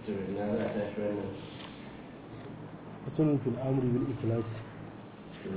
to ina za a tashi wannan fasalun fil amri bil ikhlas to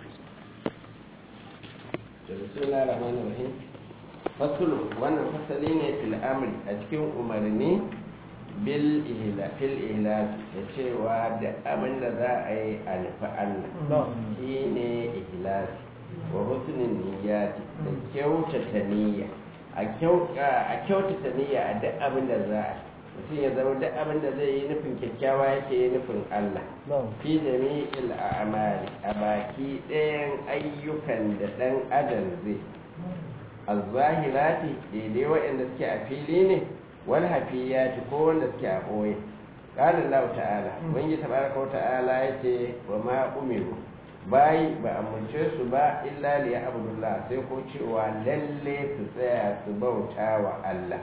to bismillahir rahmanir rahim fasulu wannan fasali ne fil amri a cikin umarni bil ihla fil ihlal da cewa da abin da za a yi a nufi Allah shine ihlal wa husnin niyyati da kyautata niyya a kyautata niyya a duk abin da za a mutum ya zama duk abin da zai yi nufin kyakkyawa yake yi nufin Allah fi jami'il a'mali a baki ɗayan ayyukan da ɗan adam zai az-zahirati daidai waɗanda suke a fili ne wal hafiyati ko wanda suke a ɓoye qala Allah ta'ala ubangiji tabaraka wa ta'ala yace wa ma umiru bayi ba a mulce su ba illa li abdullah sai ko cewa lalle su tsaya su bauta wa Allah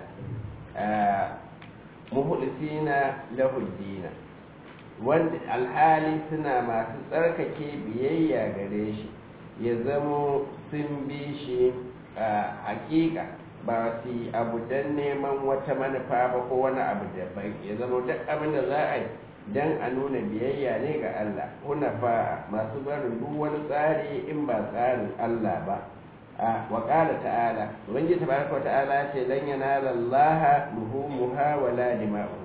muhlisina lahu dina wanda alhali suna masu tsarkake biyayya gare shi ya zamo sun bi shi a hakika ba su abu don neman wata manufa ba ko wani abu daban ya zama duk abin da za a yi don a nuna biyayya ne ga Allah hunafa masu barin duk wani tsari in ba tsarin Allah ba a waƙala ta'ala wani tabaraka ta'ala ce lan yanala Allah luhumuha wala dima'u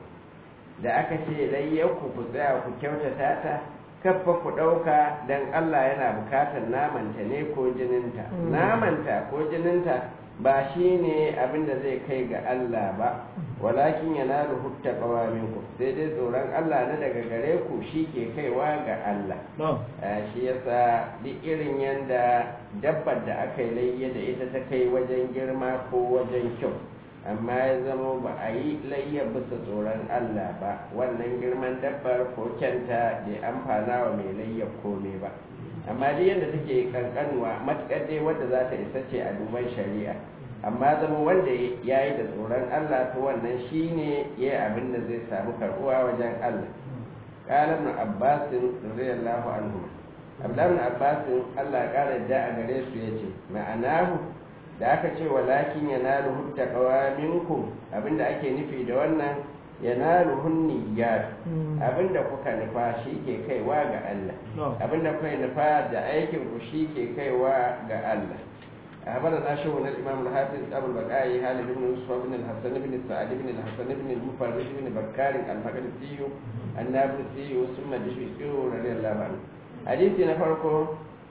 da aka ce layyaku ku tsaya ku kyautata ta kaffa ku ɗauka don Allah yana bukatar namanta ne ko jininta namanta ko jininta ba shi ne abin da zai kai ga Allah ba walakin yana ruhutta ƙawaminku sai dai tsoron Allah na daga gare ku shi ke kaiwa ga Allah shi yasa duk irin yadda dabbar da aka yi layya da ita ta kai wajen girma ko wajen kyau amma ya zama ba a yi layya bisa tsoron Allah ba wannan girman dabbar ko kyanta bai amfana wa mai layya komai ba amma dai yadda take kankanuwa matuƙar dai wadda za ta isa ce a duban shari'a amma zama wanda ya yi da tsoron Allah to wannan shi ne ya yi abin da zai samu karɓuwa wajen Allah ƙalar na abbasin radiyallahu anhu abdullahi na abbasin Allah ƙara da a gare su ya ce ma'anahu da aka ce walakin yanalu hutta qawaminku abinda ake nufi da wannan yanalu hunniyat abinda kuka nufa shi ke kaiwa ga Allah abinda kuka nufa da aikin ku shi ke kaiwa ga Allah أخبرنا شهر الإمام الحافظ أبو البقاء هالد بن يوسف بن الحسن بن سعد بن الحسن بن المفرد بن بكار المقدسي النابلسي ثم دشوقي رضي الله عنه حديثي نفرقه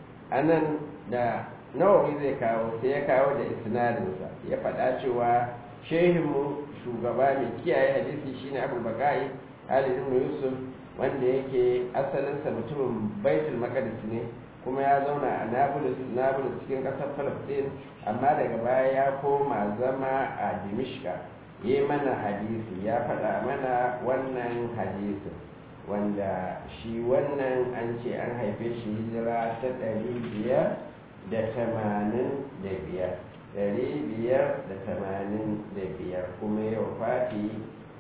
أنا da nawawi zai kawo sai ya kawo da isnadinsa ya faɗa cewa shehinmu shugaba mai kiyaye hadisi shine abu bakai ali ibn yusuf wanda yake asalinsa mutumin baitul maqdis ne kuma ya zauna a nablus nablus cikin ƙasar palestine amma daga baya ya koma zama a dimishka yi mana hadisi ya faɗa mana wannan hadisin wanda shi wannan an ce an haife shi hijira ta ɗari biyar da tamanin da biyar ɗari biyar da tamanin da biyar kuma yau fati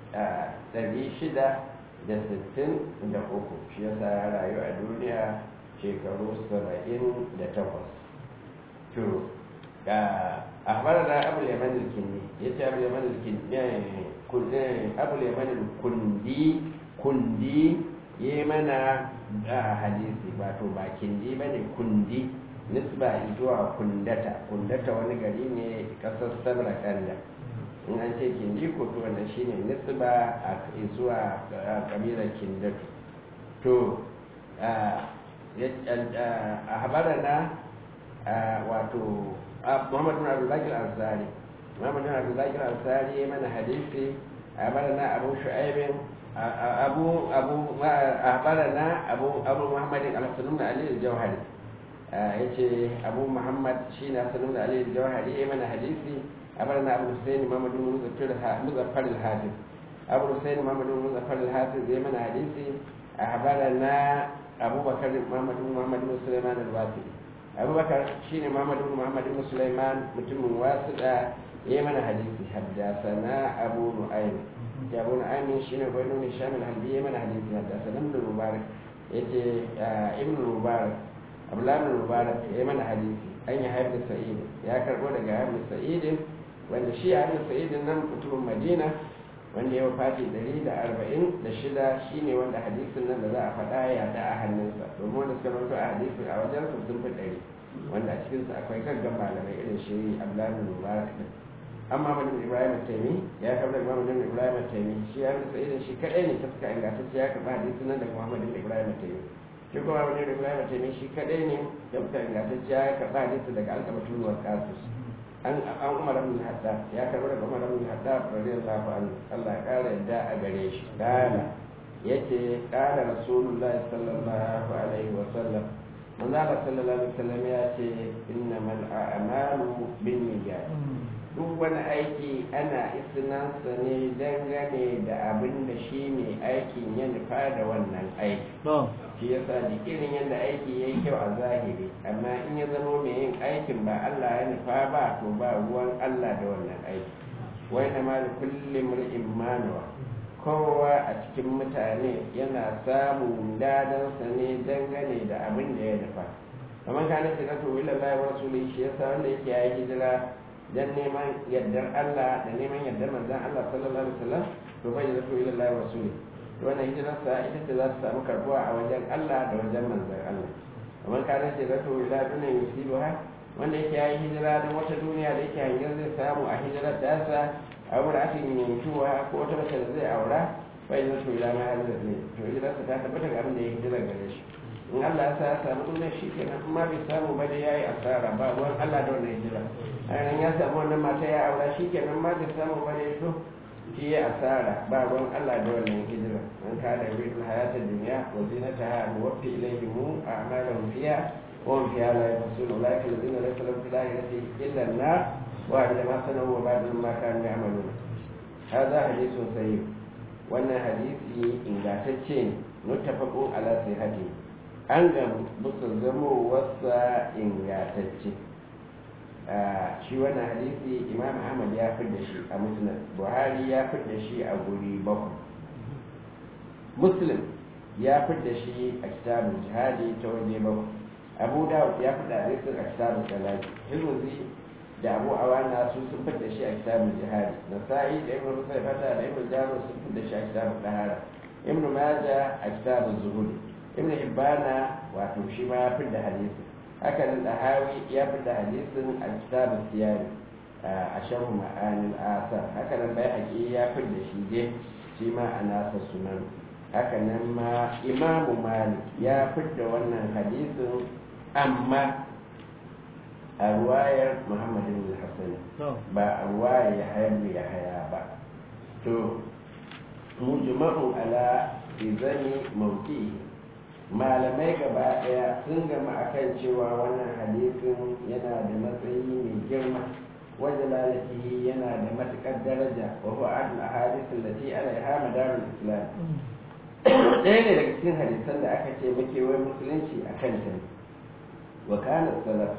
a ɗari shida da sittin da uku shi yasa ya rayu a duniya shekaru saba'in da takwas to a fara da abu yaman kindi ya ce abu yaman kindi abu yaman kundi kundi yi mana hadisi wato ba kindi ba ne kundi nisba zuwa kundata kundata wani gari ne kasar samarkanda in an ce kindi ko to wannan shine nisba a zuwa kabilar kindatu to a habarana wato muhammadu na abdullahi al-ansari muhammadu na abdullahi al-ansari ya mana hadisi a habarana abu shu'aibin abu abu habarana abu abu muhammadin al-salim da ali al-jawhari ya ce abu muhammad shi na sanin da aliyu jawahari ya mana hadisi a bar na abu husaini mamadu muzaffar al-hafiz abu husaini mamadu muzaffar al-hafiz ya mana hadisi a habara na abubakar mamadu muhammadu musulman al-wasi abubakar shi ne mamadu muhammadu musulman mutumin wasu da ya mana hadisi haddasa na abu nu'aym ya abu nu'aym shi ne bai nuni shamil halbi ya mana hadisi haddasa na ibn mubarak ya ce ibn mubarak abdullahi mubarak ya mana hadisi an yi haifar sa'id ya karbo daga haifar sa'id wanda shi haifar sa'id nan mutumin madina wanda ya wafati ɗari da arba'in da shida shine wanda hadisin nan da za a faɗa ya da a hannunsa domin wanda suka rawaito a hadisin a wajen su sun fi ɗari wanda a cikinsu akwai gaggan malamai irin shi abdullahi mubarak din amma madin ibrahim taimi ya karɓar imam madin ibrahim taimi shi ya rusa irin shi kaɗai ne ta suka ingantacce ya karɓa hadisin nan daga muhammadin ibrahim taimi shi kuma madin ibrahim taimi shi kaɗai ne da suka ingantacce ya karɓa hadisin daga alƙabatun wa kasus an an umar ibn haddad ya karɓi daga umar ibn haddad radiyallahu anhu Allah ya ƙara yadda a gare shi kana yace kana rasulullahi sallallahu alaihi wa sallam manzo Allah sallallahu alaihi wa sallam ya ce innamal a'malu binniyat duk wani aiki ana isnansa ne dangane da abin da shi ne aikin ya nufa da wannan aiki shi yasa da irin yadda aiki ya yi kyau a zahiri amma in ya zama mai yin aikin ba Allah ya nufa ba to ba ruwan Allah da wannan aiki wai na mali kullum ri'in manuwa kowa a cikin mutane yana samun dadansa ne dangane da abin da ya nufa kamar kanin shiga to wila lai wa rasuli shi yasa wanda yake yayi hijira dan neman yardar Allah da neman yardar manzon Allah sallallahu alaihi wasallam to bai da to ila Allah wa rasuli wannan hijirarsa ita ce za ta samu karbuwa a wajen Allah da wajen manzon Allah kamar kana ce zato ila dunan yusibuha wanda yake yayi hijira don wata duniya da yake hangen zai samu a hijirar da sa a wurin ake yantuwa ko wata mace da zai aura bai da to ila ma har ne to hijirarsa ta tabbata ga abin da ya hijira gare shi in Allah ya sa ya samu duniya shi kenan amma bai samu ba da yayi asara ba ruwan Allah da wannan hijira ainihin ya samu wannan mata ya aura shi kenan ma bai samu ba da ya so shi ya asara ba ruwan Allah da wannan hijira an kada yuridul hayatad dunya wa zinataha nuwaffi ilayhim a'malahum fiha wa hum fiha la yahsun ulaika alladhina laysa lahum fil akhirati illa an-nar wa ila ma sanu wa ba'da ma kanu ya'malun hadha hadithun sahih wannan hadisi ingantacce ne muttafaqun ala sihhati an ga musu zamo wasa ingantacce shi wannan hadisi imam ahmad ya fi da shi a musnad buhari ya fi da shi a guri bakwai muslim ya fi da shi a kitabun jihadi ta waje bakwai abu dawud ya fi da hadisin a kitabun salati hirmuzi da abu awana su sun fi da shi a kitabun jihadi nasa'i da ibn rusai fata da ibn jaro sun fi da shi a kitabun dahara ibn maja a kitabun zuhuri ibn hibbana wato shi ma ya fi da hadisi haka nan dahawi ya fi da hadisin a kitabun siyari a sharhu ma'anin asar haka nan bai haƙi ya fi da shi je shi ma a nasa sunan haka nan ma imamu malik ya fi da wannan hadisin amma a ruwayar muhammadin hassan ba a ruwayar ya hayar ya haya ba to mujma'u ala izani mauki malamai gaba daya sun gama akan cewa wannan hadisin yana da matsayi mai girma wajen lalatihi yana da matukar daraja wa huwa adul ahadith allati alaiha madarul islam ɗaya ne daga cikin hadisan da aka ce muke wai musulunci a kan ta wa kana salaf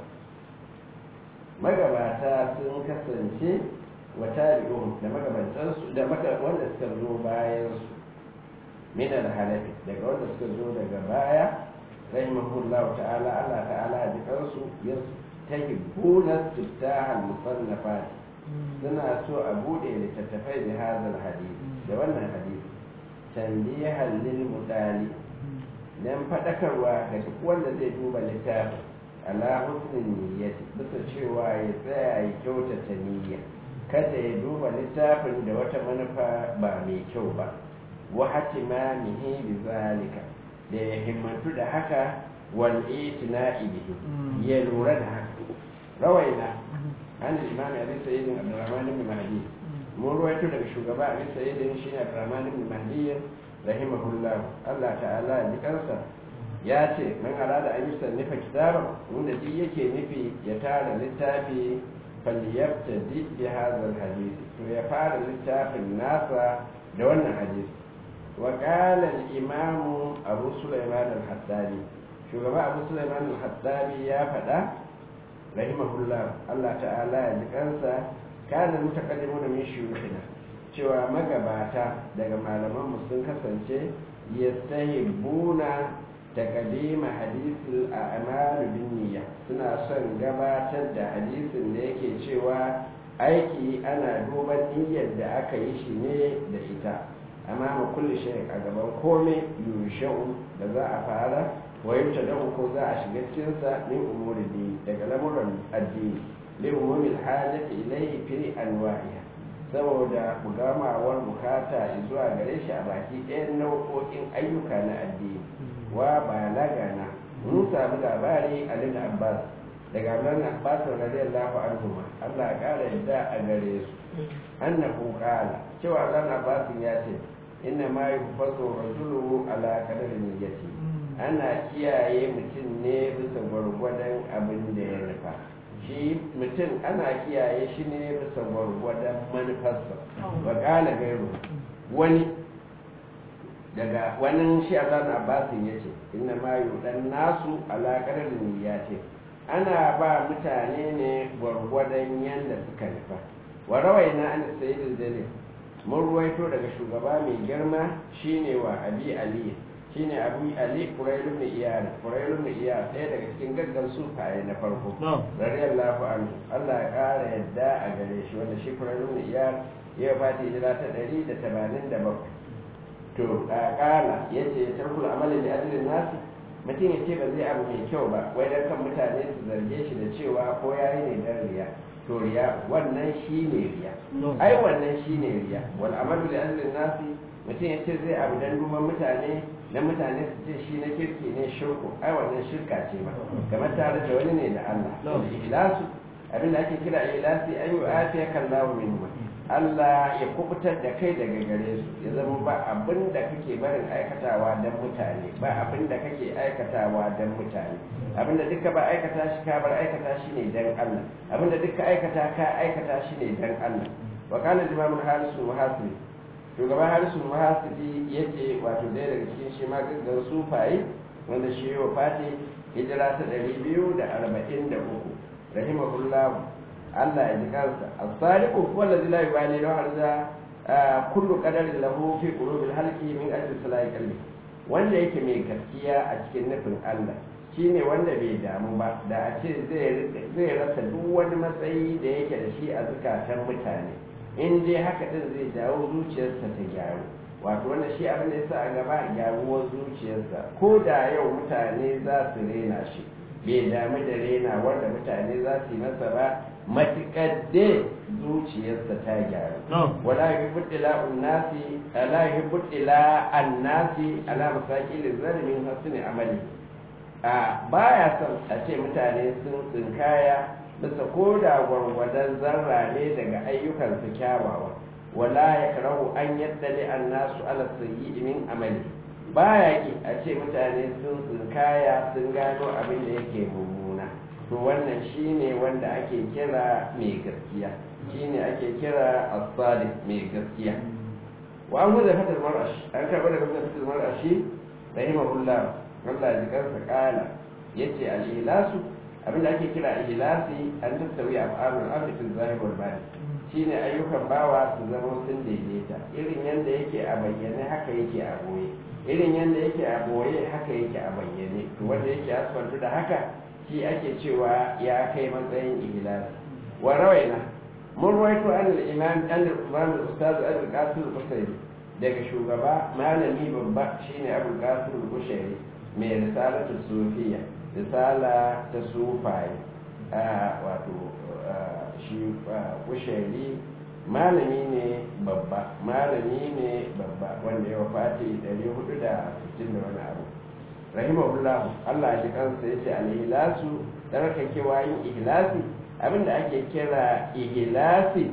magabata sun kasance wa tabi'un da magabatansu da wanda suka zo bayan su min al-halafi daga wanda suka zo daga baya rahimahullah ta'ala Allah ta'ala ji kansu ya tahibbuna tiftah al-musannafat suna so a bude littattafai da hadal hadisi da wannan hadisi tanbihan lil mudali dan fadakarwa ga duk wanda zai duba littafin ala husnin niyyati bisa cewa ya tsaya ya kyautata niyya kada ya duba littafin da wata manufa ba mai kyau ba wa hatimamihi bi zalika da ya himmatu da haka wal itina'i bihi ya lura da haka rawaina an imam abi sayyid abdurrahman ibn mahdi mun ruwaito daga shugaba abi sayyid shi ne abdurrahman ibn mahdi rahimahullah Allah ta'ala ji kansa ya ce man arada an yi sannifa kitaban wanda duk yake nufi ya tara littafi falyabtadi bi hadha hadisi to ya fara littafin nasa da wannan hadisi وقال الإمام أبو سليمان الحداني شو جماعة أبو سليمان الحداني يا فدا رحمه الله الله تعالى يذكرنسا كان المتقدمون من شيوخنا cewa magabata daga malaman sun kasance yastahibbuna taqdima hadisul a'mal bin niyya suna son gabatar da hadisin da yake cewa aiki ana duban niyyar da aka yi shi ne da ita amma ma kulli shay a gaban komai yushau da za a fara wayar da ko za a shiga cikin sa min umuri din daga lamuran addini li umumil hajati ilayhi fi anwa'iha saboda bugamawar bukata zuwa gare shi a baki ɗayan nau'o'in ayyuka na addini wa balagana mun samu labari a lil abbas daga nan abbas radiyallahu anhu Allah ya kara yadda a gare su annahu qala cewa ran abbas ya ce inna ma yufasu rajulu ala qadari niyyati ana kiyaye mutum ne bisa gwargwadon abin da ya nufa shi mutum ana kiyaye shi ne bisa gwargwadon manufarsa wa qala gairu wani daga wani shi Allah abbasin ya ce inna ma yudan nasu ala qadari niyyati ana ba mutane ne gwargwadon yadda suka nufa wa rawaina an sayyid dalil mun ruwaito daga shugaba mai girma shine wa abi ali shine abu ali qurayl ibn iyad qurayl ibn iyad ɗaya daga cikin gaggan sufaye na farko radiyallahu anhu Allah ya kara yadda a gare shi wanda shi qurayl ibn iyad ya fati hijira ta 187 to a kala yace tarkul amali li ajli nasi mutum ya ce ba zai abu mai kyau ba wai dan kan mutane su zarge shi da cewa ko ya yi ne dan riya to riya wannan shi ne riya ai wannan shi ne riya wal amalu li ajli nasi mutum ya ce zai abu dan duban mutane na mutane su ce shi na kirki ne shirku ai wannan shirka ce ba kamar tare da wani ne da Allah da ikhlasu abin da ake kira ikhlasi an yi afiya kallahu minhu Allah ya kubutar da kai daga gare su ya zama ba abin da kake barin aikatawa don mutane ba abin da kake aikatawa don mutane abin da duka ba aikata shi ka bar aikata shi ne don Allah abin da duka aikata ka aikata shi ne don Allah wa kana imam harisu muhasibi shugaba harisu muhasibi yace wato ɗaya daga cikin shi ma gaggar sufaye wanda shi wa fati hijira ta ɗari biyu da arba'in da uku rahimahullahu Allah ya ji kansa as-sadiqu huwa alladhi la yubali lahu arza kullu qadarin lahu fi qulubil halqi min ajli salahi qalbi wanda yake mai gaskiya a cikin nufin Allah shine wanda bai damu ba da a ce zai zai rasa duk wani matsayi da yake da shi a zukatan mutane in dai haka din zai jawo zuciyarsa ta gyaru wato wanda shi abin da yasa a gaba gyaruwar zuciyarsa ko da yau mutane za su rena shi bai damu da rena wanda mutane za su yi masa ba matuƙar da zuciyarsa ta gyaru wala yuhibbu ila annasi ala yuhibbu ila annasi ala masaqil zalimin hasni amali a baya son a ce mutane sun tsinkaya bisa ko da gwargwadon zarra ne daga ayyukan su kyawawa wala yakrahu an yaddali annasu ala sayyi min amali baya ki a ce mutane sun tsinkaya sun gano abin da yake mummuna to wannan shine wanda ake kira mai gaskiya shine ake kira as-sadiq mai gaskiya wa an gudu fatar marash an karɓar da gudu fatar marashi rahimahullah Allah ji kansa kala yace al-ihlasu abinda ake kira ihlasi an tattawi af'alul abdi fil zahir wal batin shine ayyukan bawa su zama sun daidaita irin yanda yake a bayyane haka yake a boye irin yanda yake a boye haka yake a bayyane to wanda yake asfaltu da haka shi ake cewa ya kai matsayin ihlasi wa rawaina mun rawaito an al-imam an al-imam al-ustaz al-qasim al-qusayri daga shugaba malami babba shine abul qasim al-qusayri mai risalatu sufiya risala ta sufaye wato shi qusayri malami ne babba malami ne babba wanda ya wafati 460 da wani abu rahimahullah Allah ji kansa yace al-ihlasu tsarkakewa yin ihlasi abinda ake kira ihlasi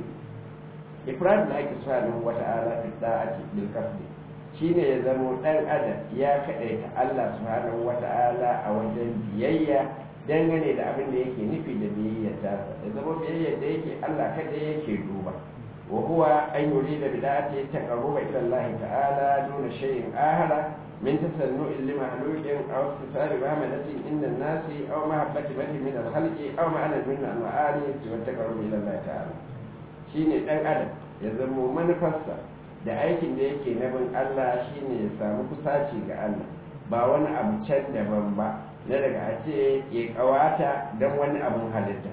ifrad da ake subhanahu wata'ala fi da'ati bil qasdi shine ya zamo dan adam ya kadaita Allah subhanahu wata'ala a wajen biyayya dangane da abin da yake nufi da biyayya ta ya zama biyayya da yake Allah kada yake duba wa huwa an yurida bid'ati taqarruba ila Allah ta'ala duna shay'in ahara من تسنؤ لمخلوق أو استثار بعملة عند الناس أو محبة من من الخلق أو معنى من المعاني والتقرب إلى الله تعالى shine ɗan adam ya zamo manufarsa da aikin da yake na bin Allah shine ya samu kusaci ga Allah ba wani abu can daban ba na daga a ce ya kawata don wani abun halitta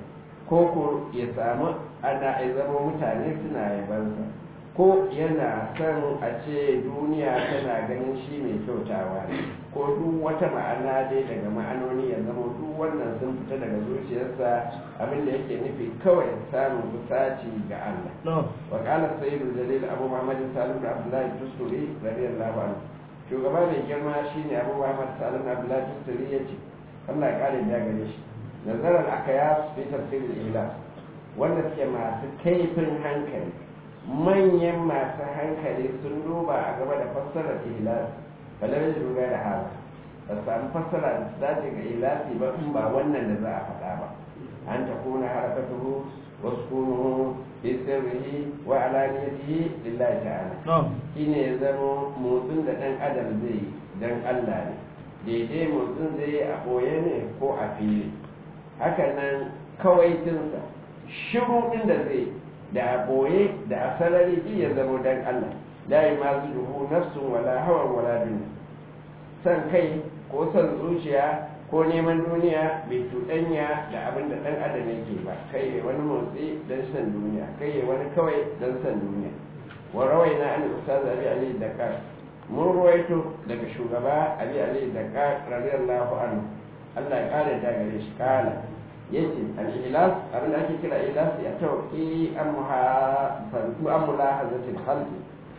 ko ko ya samu ana ya zama mutane suna yabansa ko yana son a ce duniya tana ganin shi mai kyautawa ne ko duk wata ma'ana dai daga ma'anoni ya zama duk wannan sun fita daga zuciyarsa abin da yake nufi kawai samun kusaci ga Allah wa qala sayyidul jalil abu muhammad salim bin abdullah tusturi radiyallahu anhu shugaba mai girma shine abu muhammad salim bin abdullah tusturi yace Allah ya kare da gare shi nazarar akayas fi tafsir al-ilah wanda suke masu kaifin hankali manyan masu hankali sun duba a gaba da fassarar ihlas balar da duba da haka ba samu fassara da su dace ga ihlasi ba in ba wannan da za a faɗa ba an ta kuna harakatuhu wasu kunu fi sirrihi wa alaniyatihi lillahi ta'ala shine ya zama motsin da ɗan adam zai yi dan Allah ne daidai motsin zai yi a ɓoye ne ko a fili haka nan kawaitinsa shiru ɗin da zai da a ɓoye da a sarari ji ya zama dan Allah la yi masu duhu nafsun wala hawan wala duniya san kai ko san zuciya ko neman duniya bai cuɗanya da abin da ɗan adam yake ba kai ya wani motsi don san duniya kai ya wani kawai don san duniya wa rawai na an ustaz abi ali dakar mun ruwaito daga shugaba abi ali dakar radiyallahu anhu Allah ya kare da gare shi kala yace al-ilas abin da ake kira ilas ya tauki an muhafantu an mulahazatil khalqi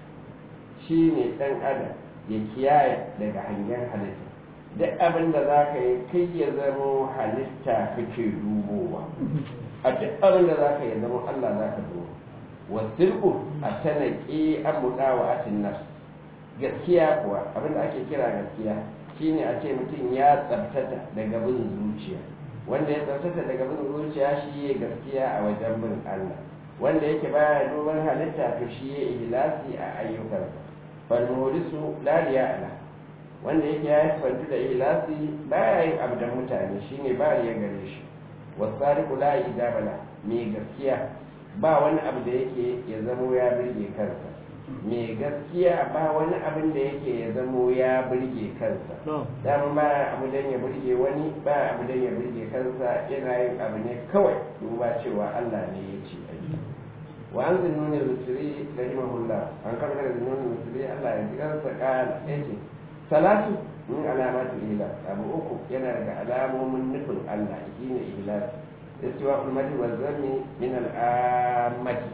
shine dan adam ya kiyaye daga hangen halitta duk abin da za ka yi kai ya zama halitta kake dubowa a duk abin da za ka yi zama Allah za ka dubo wasirku a tanaki an mudawa atin nafs gaskiya kuwa abin da ake kira gaskiya shine a ce mutum ya tsabtata daga bin zuciya wanda ya tsabtata daga bin zuciya shi ya gaskiya a wajen bin Allah wanda yake baya duban halitta to shi ya ihlasi a ayyukansa fal muhdisu la ala wanda yake ya fantu da ihlasi baya yin abu da mutane shine ba ya gare shi wasariqu la idabala mai gaskiya ba wani abu da yake ya zamo ya birge kansa mai gaskiya ba wani abin da yake ya zamo ya birge kansa dama ba abu dan ya birge wani ba abu dan ya birge kansa yana yin abu ne kawai duba cewa Allah ne ya ce a yi wa an zinnuni al-musri rahimahullah an karɓar da zinnuni al-musri Allah ya ji kansa kala yace salatu min alamatul ihlas abu uku yana daga alamomin nufin Allah shine ihlas istiwa ummati wa zammi min al-ammati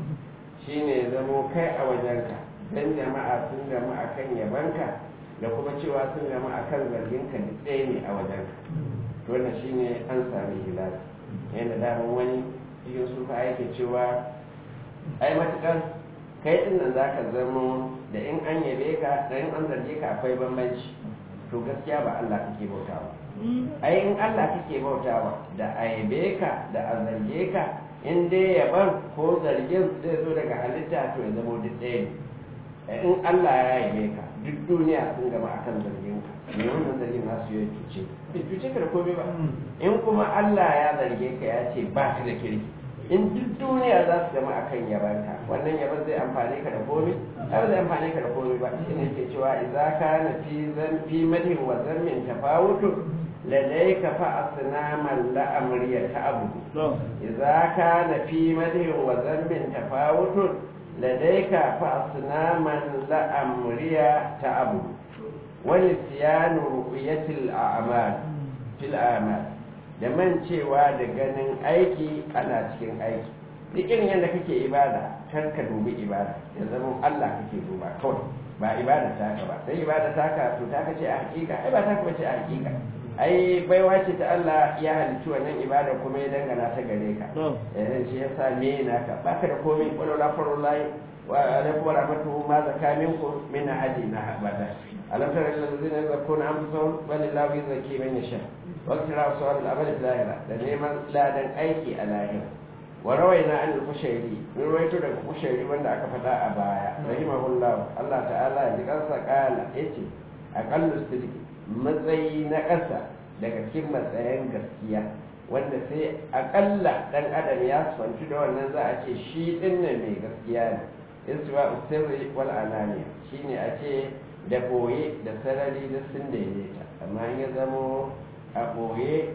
shine zamo kai a wajenka dan jama'a sun gama akan yabanka da kuma cewa sun gama akan zarginka duk ɗaya ne a wajenka to wannan shine an sami ihlas yanda daman wani cikin sufa yake cewa ai matukar kai din nan zaka zamo da in an yabe ka da in an zarge ka akwai bambanci to gaskiya ba Allah kake bautawa ai in Allah kake bautawa da a yabe ka da a zarge ka in dai yaban ko zargin zai zo daga halitta to ya zama duk ɗaya ne in Allah ya yabe ka duk duniya sun gama akan zargin ka me wannan zargin nasu ya cuce bai cuce ka da komai ba in kuma Allah ya zarge ka ya ce ba ka da kirki in duk duniya za su zama akan yabanka wannan yaban zai amfane ka da komai ai zai amfane ka da komai ba shi ne ke cewa idza kana fi zan fi madhin wa zammin tafawutu ladayka fa asnaman la amriya ta'budu idza kana fi madhin wa zammin tafawutu ladayka fa asnaman la amriya ta'budu wa nisyanu ru'yatil a'mal fil a'mal da mancewa da ganin aiki ana cikin aiki duk irin yadda kake ibada kar ka dubi ibada ya zama Allah kake duba kawai ba ibada taka ba sai ibada taka to taka ce a hakika ai ba taka bace a hakika ai baiwa ce ta Allah ya halicci wannan ibada kuma ya dangana ta gare ka eh shi yasa me naka baka da komai wala farullahi wa alaikum wa rahmatuhu ma zaka minkum min ahadin abada alam tara ila allazina yazakkuna anfusahum walillahu yuzakki man yasha واقتراء سؤال الأمل في الآخرة لنعم لا دن أيكي الآخرة وروينا عن القشيري من رويته لك القشيري من دعك فتاة أبايا رحمه الله الله تعالى ذكرت قال إيتي أقل الصدق matsayi na ƙasa daga cikin matsayin gaskiya wanda sai akalla ɗan adam ya sanci da wannan za a ce shi ɗin nan mai gaskiya ne istiwa usirri wal ananiya shine a ce da boye da sarari da sun daidaita amma in ya zamo a ɓoye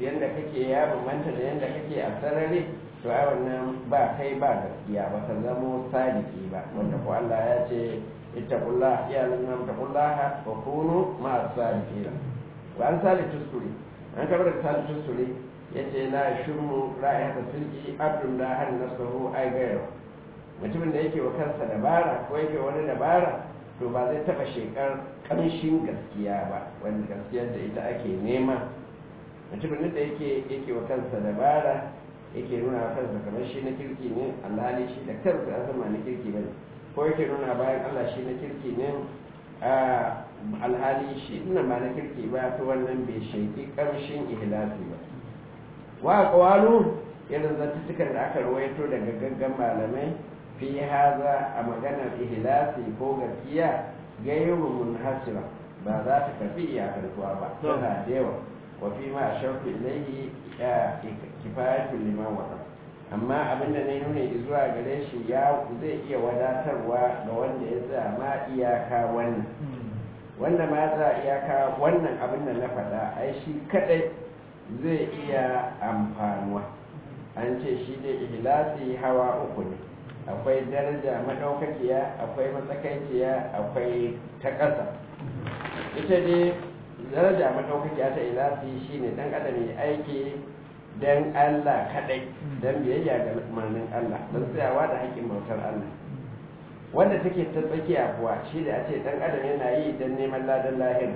yadda kake ya bambanta da yadda kake a sarari to ai wannan ba kai ba gaskiya ba ka zamo sadiki ba wanda ko Allah ya ce ittaqullah ya lalina ittaqullah wa kunu ma sadiqina wa an sali tusuri an kabar da sali tusuri yace la shumu ra'ayata silki abdun la han nasahu ay gairu mutumin da yake wa kansa dabara ko yake wani dabara to ba zai taba shekar kamshin gaskiya ba wanda gaskiyar da ita ake nema mutumin da yake yake wa kansa dabara yake nuna wa kansa kamar shi na kirki ne alhali shi da kansa ya zama na kirki ba ko yake nuna bayan allah shi na kirki ne alhali shi ina ba na kirki ba to wannan bai sheki kamshin ihlasi ba wa qawalu irin zattukan da aka rawaito daga gaggan malamai fi haza a maganar ihlasi ko gaskiya gairu munhasira ba za ta karbi iyakantuwa ba tana da yawa wa fi ma ashauku ilaihi kifayatu liman wata amma abinda na nuna zuwa gare shi ya zai iya wadatarwa ga wanda ya tsaya ma iyaka wannan wanda ma tsaya iyaka wannan abin da na faɗa ai shi kadai zai iya amfanuwa an ce shi dai ihlasi hawa uku ne akwai daraja madaukakiya akwai matsakaiciya akwai ta ƙasa ita dai daraja madaukakiya ta ilasi shine dan adam ya aiki dan Allah kadai dan biyayya ga umarnin Allah don tsayawa da haƙƙin bautar Allah wanda take ta tsakiya kuwa shi da a ce dan adam yana yi dan neman ladan lahira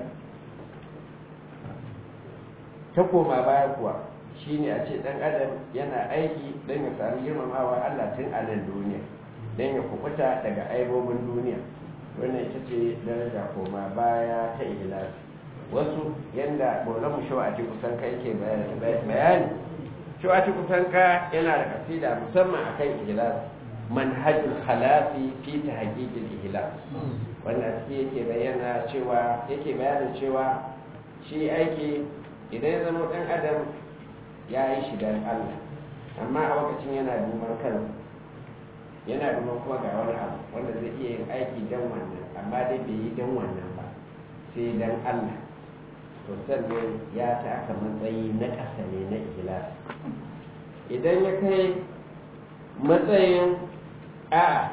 ta koma baya kuwa shine a ce dan adam yana aiki don ya sami girmamawa Allah tun a nan duniya don ya kubuta daga aibobin duniya wannan ita ce daraja koma baya ta ihlasi wasu yanda maulamu shawati kusan kai ke bayani shawati kusan ka yana da kasida musamman akan ihlasi manhajul khalasi fi tahqiqil ihlas wannan shi yake bayyana cewa yake bayanin cewa shi aiki idan ya zama dan adam ya yi shi don Allah amma a lokacin yana duban kansa yana duban kuma ga wani abu wanda zai iya yin aiki don wannan amma dai bai yi don wannan ba sai don Allah to sannan ya taka matsayi na ƙasa ne na ikhlas idan ya kai matsayin a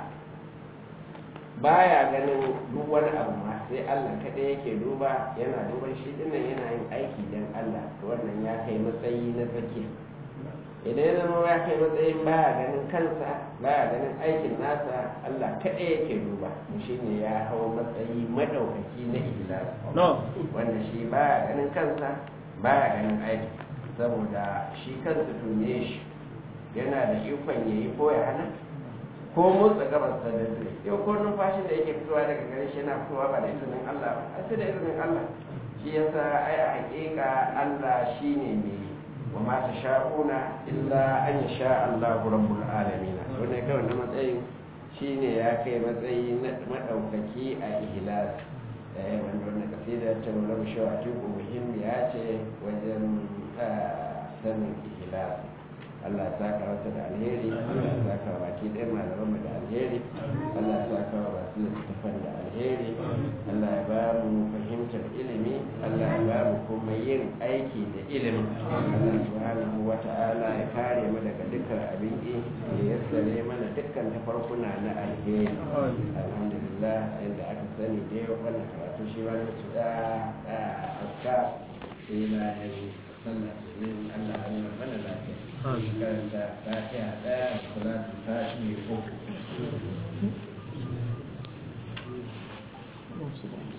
baya ganin duk wani abu ma sai Allah kaɗai yake duba yana duban shi dinnan yana yin aiki don Allah to wannan ya kai matsayi na tsakiya idan ya zama ya kai matsayin baya ganin kansa baya ganin aikin nasa Allah kaɗai yake duba shi ne ya hau matsayi maɗaukaki na ihlas wanda shi baya ganin kansa baya ganin aiki saboda shi kansa tune shi yana da ikon ya yi ko ya hana ko motsa gabas ta da zai yau ko numfashin da yake fitowa daga gare shi yana fitowa ba da izinin Allah ba sai da izinin Allah shi yasa ai a hakika Allah shine mai wa ma sha'una illa an yasha Allahu rabbul alamin to ne kawai na matsayin shine ya kai matsayi na madaukaki a ihlas eh wanda wannan kasida ta Maulana Shawa Atiku muhimmiya ce wajen sanin ihlas Allah ya saka wata da alheri Allah ya saka baki ɗaya malaman mu da alheri Allah ya saka wa masu littattafan da alheri Allah ya ba mu fahimtar ilimi Allah ya ba mu kuma yin aiki da ilimi Allah subhanahu wa ta'ala ya kare mu daga dukkan abin ƙi ya yassare mana dukkan tafarkuna na alheri alhamdulillah inda aka sani dai wannan karatu shi wani su da aska sai na yi sallah domin Allah ya nuna mana lafiya karanta fatiha ɗaya salatu fatiha uku